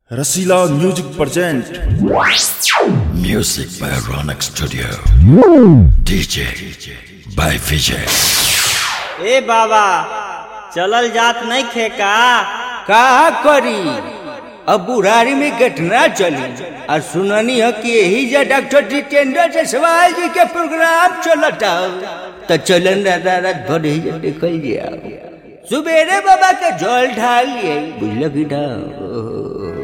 Rasila music present Music by Ronak Studio. DJ by Vijay. ए बाबा चलल जात नहीं खेका का करी अब बुढ़ारी में घटना चली और सुननी है कि यही जा डॉक्टर जितेंद्र जसवाल जी के प्रोग्राम चलता तो चलन रात रात भर ही जा देखल जाओ सुबेरे बाबा के जल ढाल लिए बुझल की ढाल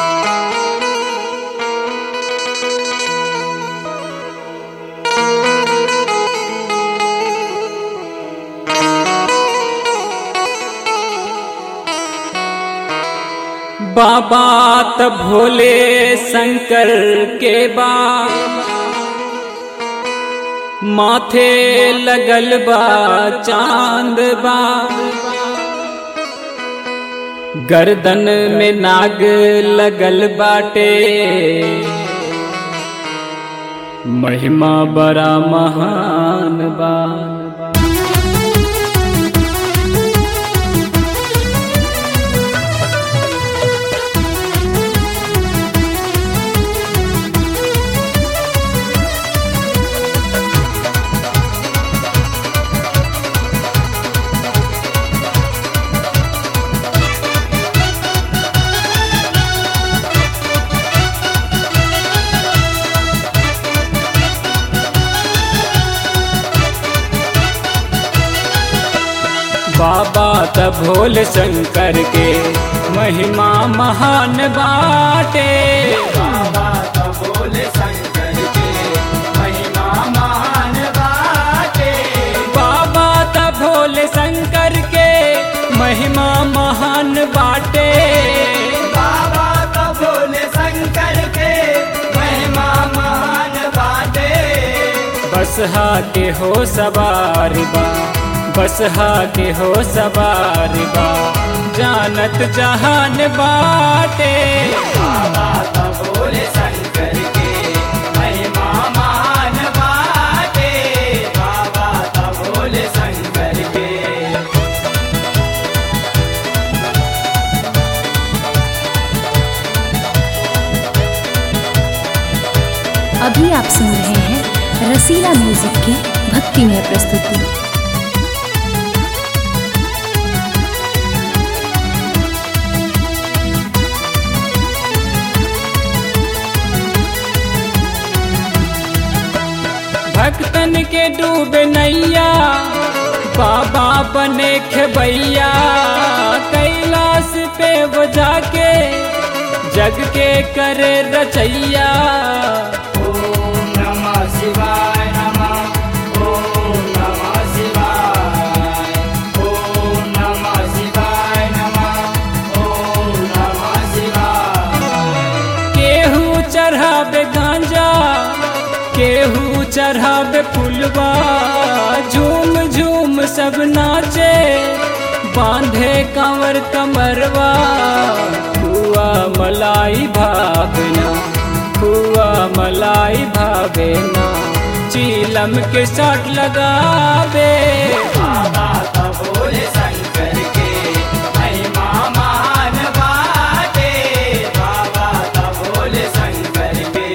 बाबा त भोले शंकर के बा माथे लगल बा चांद बा गर्दन में नाग लगल बाटे महिमा बड़ा महान बा बाबा त भोले शंकर के महिमा महान बाटे बाबा त भोले शंकर के महिमा महान बाटे बाबा त भोले शंकर के महिमा महान बाटे बाबा त भोले शंकर के महिमा महान बाटे बसहा के हो सवार बा बसहा के हो सवार बा जानत जहान बाटे बाबा त भोले शंकर के महिमा महान बाटे बाबा त भोले शंकर के अभी आप सुन रहे हैं रसीला म्यूजिक की भक्तिमय प्रस्तुति भक्तन के डूबे नैया बाबा बने खेबैया कैलाश पे वो जाके जग के करे रचैया ओम नमः शिवाय नमः ओम नमः शिवाय ओम नमः शिवाय नमः ओम नमः शिवाय केहू चढ़ावे गांजा केहू चढ़ावे फुलवा झूम झूम सब नाचे बांधे कंवर कमरवा खुआ मलाई भावना खुआ मलाई भावेना चीलम के साथ लगावे बाबा त भोले शंकर के महिमा महान बाटे बाबा त भोले शंकर के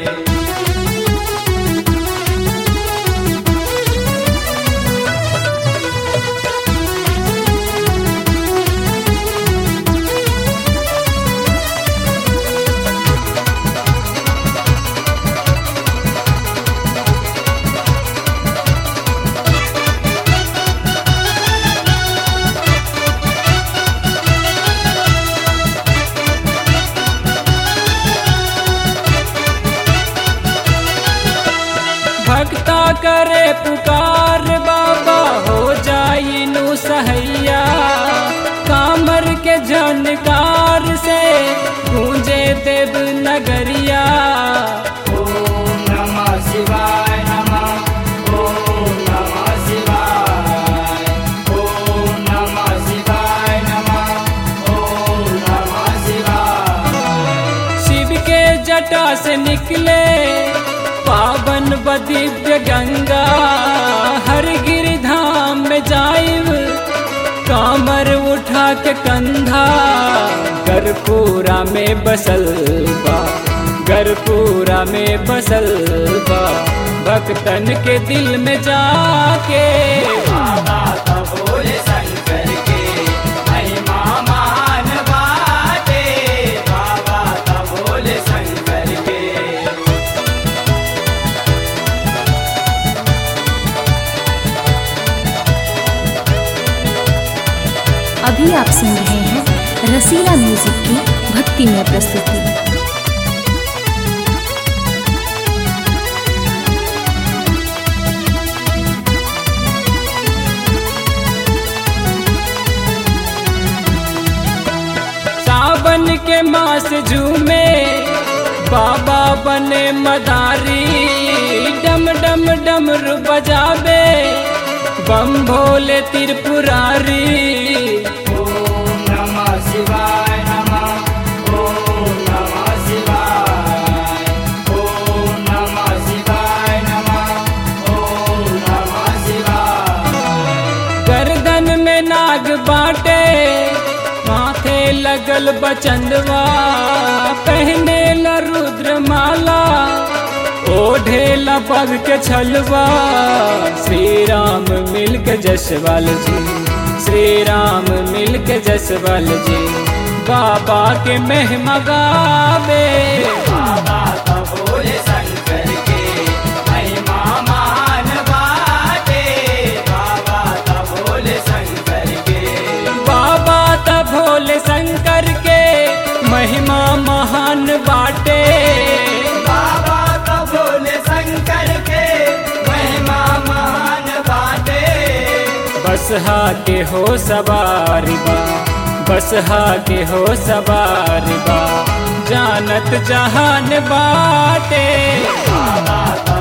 भक्ता करे पुकार बाबा हो जाई नु सहैया कामर के झनकार से गूंजे देव नगरिया ओम नमः शिवाय नमः ओम नमः शिवाय ओम नमः शिवाय नमः ओम नमः शिवाय शिव के जटा से निकले पावन व दिव्य गंगा हर गिरधाम में जाइब कामर उठा के कंधा गरपुरा में बसल बा गरपुरा में बसल बा भक्तन के दिल में जाके बाबा का भोले शंकर के महिमा महान बाटे बाबा का भोले शंकर के अभी आप सुन रहे हैं रसीला म्यूजिक की भक्ति में प्रस्तुति सावन के मास झूमे बाबा बने मदारी डम डम डमरू बजावे बम भोले त्रिपुरारी ओम नमः शिवाय नमः ओम नमः शिवाय ओम नमः शिवाय नमः ओम नमः शिवाय गर्दन में नाग बाटे माथे लगल बचंदवा पहने ला रुद्र माला ओढ़े ला पग के छलवा श्री राम मिल के जसवाल जी श्री राम मिल के जसवाल जी बाबा के महिमा गावे बाबा का भोले शंकर के महिमा महान बाटे बाबा का भोले शंकर के बाबा का भोले शंकर के महिमा महान बाटे बाबा का भोले शंकर के महिमा महान बाटे बसहा के हो सवारी बा बसहा के हो सवारी बा जानत जहान बाटे बाबा का